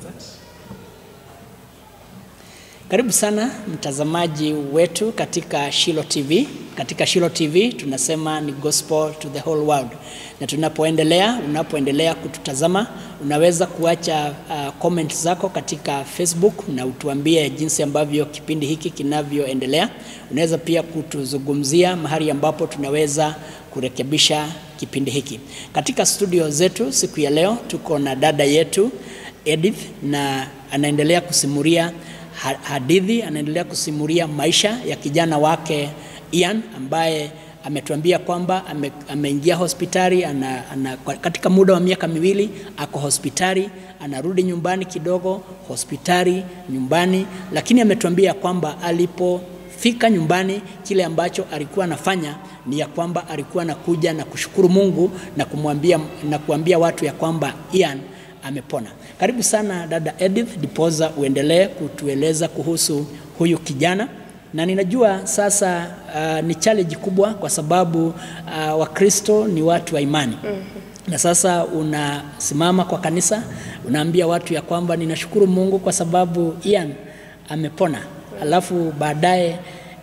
Karibu sana mtazamaji wetu katika Shilo TV. Katika Shilo TV tunasema ni gospel to the whole world, na tunapoendelea, unapoendelea kututazama unaweza kuacha uh, comment zako katika Facebook na utuambie jinsi ambavyo kipindi hiki kinavyoendelea. Unaweza pia kutuzungumzia mahali ambapo tunaweza kurekebisha kipindi hiki. Katika studio zetu siku ya leo tuko na dada yetu Edith na anaendelea kusimulia hadithi anaendelea kusimulia maisha ya kijana wake Ian ambaye ametuambia kwamba ame, ameingia hospitali ana, ana, katika muda wa miaka miwili ako hospitali, anarudi nyumbani kidogo, hospitali, nyumbani, lakini ametuambia kwamba alipofika nyumbani kile ambacho alikuwa anafanya ni ya kwamba alikuwa anakuja na kushukuru Mungu na kumwambia na kuambia watu ya kwamba Ian amepona. Karibu sana dada Edith, dipoza uendelee kutueleza kuhusu huyu kijana, na ninajua sasa uh, ni challenge kubwa kwa sababu uh, Wakristo ni watu wa imani mm -hmm. na sasa unasimama kwa kanisa unaambia watu ya kwamba ninashukuru Mungu kwa sababu Ian amepona, alafu baadaye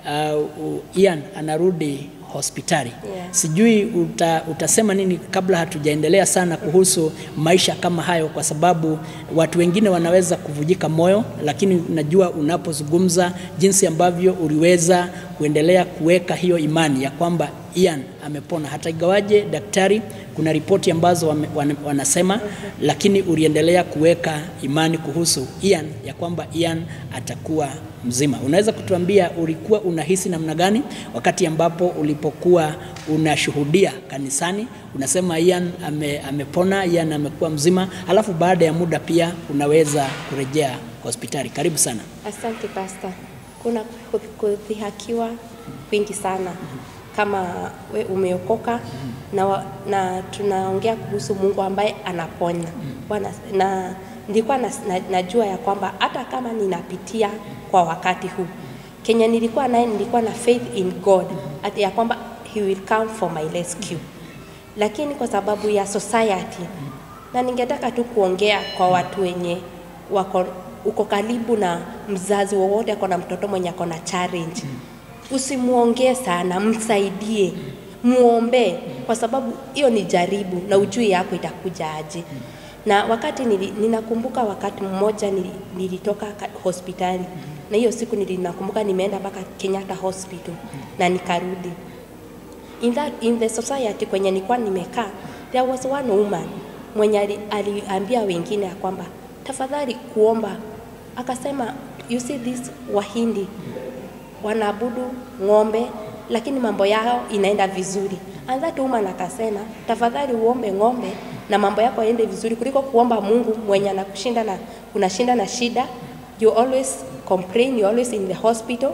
uh, Ian anarudi hospitali yeah. Sijui uta, utasema nini kabla hatujaendelea sana kuhusu maisha kama hayo, kwa sababu watu wengine wanaweza kuvujika moyo, lakini najua unapozungumza jinsi ambavyo uliweza kuendelea kuweka hiyo imani ya kwamba Ian amepona, hata ingawaje daktari kuna ripoti ambazo wame, wan, wanasema, lakini uliendelea kuweka imani kuhusu Ian ya kwamba Ian atakuwa mzima. Unaweza kutuambia ulikuwa unahisi namna gani wakati ambapo ulipokuwa unashuhudia kanisani, unasema Ian ame, amepona, Ian amekuwa mzima, alafu baada ya muda pia unaweza kurejea hospitali. Karibu sana. Asante Pastor. Kuna kudhihakiwa kwingi sana kama we umeokoka na, na tunaongea kuhusu Mungu ambaye anaponya Bwana, na nilikuwa na, na, najua ya kwamba hata kama ninapitia kwa wakati huu Kenya nilikuwa naye, nilikuwa na faith in God ati ya kwamba he will come for my rescue, lakini kwa sababu ya society, na ningetaka tu kuongea kwa watu wenye wako uko karibu na mzazi wowote ako na mtoto mwenye ako na challenge usimuongee sana, msaidie, muombe, kwa sababu hiyo ni jaribu na ujui yako itakuja aje. Na wakati nili, ninakumbuka wakati mmoja nilitoka hospitali na hiyo siku ninakumbuka nimeenda mpaka Kenyatta Hospital na nikarudi. In, that, in the society kwenye nilikuwa nimekaa, there was one woman mwenye aliambia wengine ya kwamba tafadhali kuomba, akasema you see this Wahindi wanaabudu ng'ombe lakini mambo yao inaenda vizuri. And that woman akasema, tafadhali uombe ng'ombe na mambo yako yaende vizuri kuliko kuomba Mungu mwenye anakushinda na unashinda na shida. You always complain, you always in the hospital.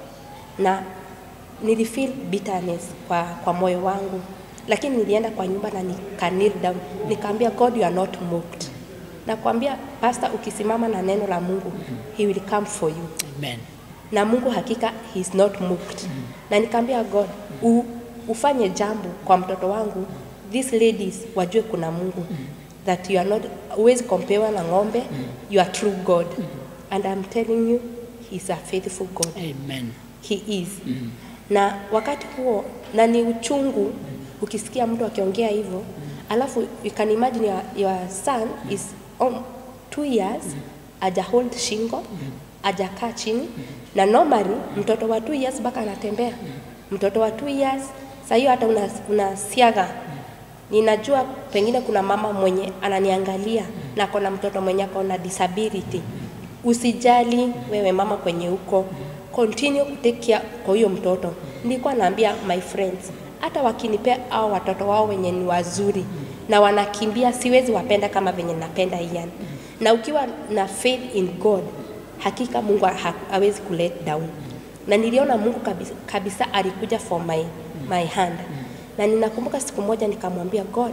Na nilifeel bitterness kwa, kwa moyo wangu, lakini nilienda kwa nyumba na nika kneel down, nikaambia God, you are not mocked. Nakwambia pastor, ukisimama na neno la Mungu, he will come for you. Amen na Mungu hakika he is not mocked. Mm. Na nikaambia God u, ufanye jambo kwa mtoto wangu, these ladies wajue kuna Mungu mm. that you are not always compare na ng'ombe mm. you are true God mm. and I'm telling you he is a faithful God. Amen. He is. Mm. Na wakati huo na ni uchungu mm. ukisikia mtu akiongea hivyo mm. alafu you can imagine your, your son is on two years mm. aja hold shingo mm. ajakaa chini mm na normally mtoto wa 2 years mpaka anatembea. Mtoto wa 2 years saa hiyo hata unasiaga una ninajua pengine kuna mama mwenye ananiangalia na ako na mtoto mwenye ako na disability. Usijali wewe mama kwenye huko, continue kutake care kwa huyo mtoto. Nilikuwa naambia my friends, hata wakinipea au watoto wao wenye ni wazuri na wanakimbia, siwezi wapenda kama venye napenda Ian. Na ukiwa na faith in God, hakika Mungu ha hawezi ku let down. Na niliona Mungu kabisa, kabisa alikuja for my, my hand. Na ninakumbuka siku moja nikamwambia God,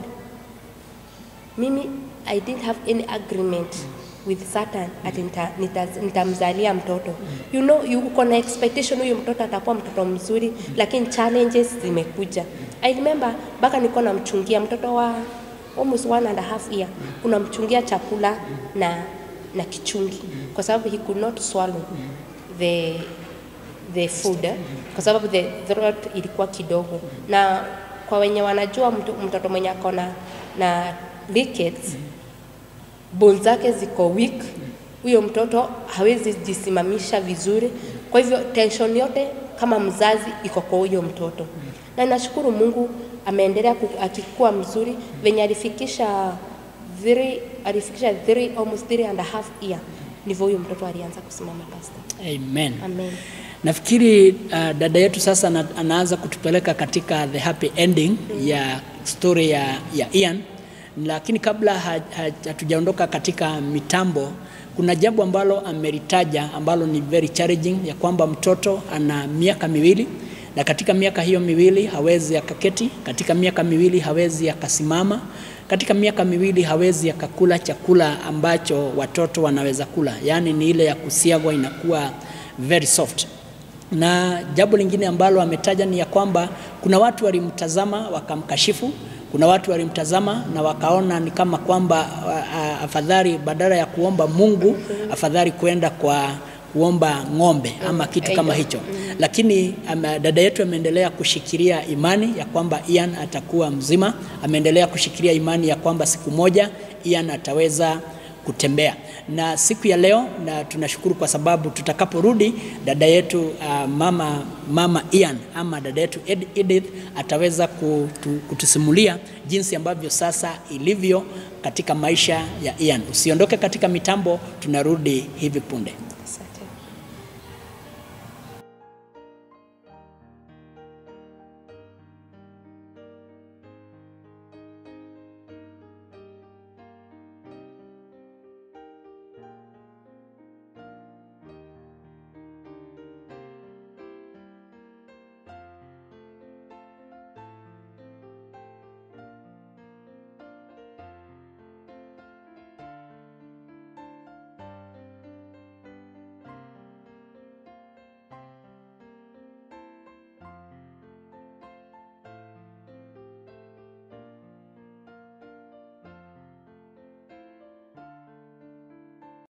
mimi I didn't have any agreement with Satan ati nitamzalia nita mtoto. You know, you uko na expectation huyu mtoto atakuwa mtoto mzuri, lakini challenges zimekuja. I remember mpaka nilikuwa namchungia mtoto wa almost one and a half year, unamchungia chakula na na kichungi kwa sababu he could not swallow the the food eh, kwa sababu the throat ilikuwa kidogo na kwa wenye wanajua mtu, mtoto mwenye ako na na rickets bone zake ziko weak, huyo mtoto hawezi jisimamisha vizuri. Kwa hivyo tension yote kama mzazi iko kwa huyo mtoto, na nashukuru Mungu ameendelea ku- akikuwa mzuri venye alifikisha three, alifikisha three, almost three and a half year ndivyo huyo mtoto alianza kusimama pasta. Amen. Amen. Nafikiri uh, dada yetu sasa ana, anaanza kutupeleka katika the happy ending ya story ya, ya Ian, lakini kabla ha- ha- hatujaondoka katika mitambo, kuna jambo ambalo amelitaja ambalo ni very challenging, ya kwamba mtoto ana miaka miwili na katika miaka hiyo miwili hawezi akaketi, katika miaka miwili hawezi akasimama, katika miaka miwili hawezi akakula chakula ambacho watoto wanaweza kula, yaani ni ile ya kusiagwa inakuwa very soft na jambo lingine ambalo ametaja ni ya kwamba kuna watu walimtazama wakamkashifu, kuna watu walimtazama na wakaona ni kama kwamba a- a- afadhali badala ya kuomba Mungu afadhali kwenda kwa kuomba ng'ombe ama kitu kama hicho, lakini ama, dada yetu ameendelea kushikilia imani ya kwamba Ian atakuwa mzima, ameendelea kushikilia imani ya kwamba siku moja Ian ataweza kutembea na siku ya leo, na tunashukuru kwa sababu tutakaporudi dada yetu uh, mama, mama Ian ama dada yetu Ed- Edith ataweza kutu, kutusimulia jinsi ambavyo sasa ilivyo katika maisha ya Ian. Usiondoke katika mitambo, tunarudi hivi punde.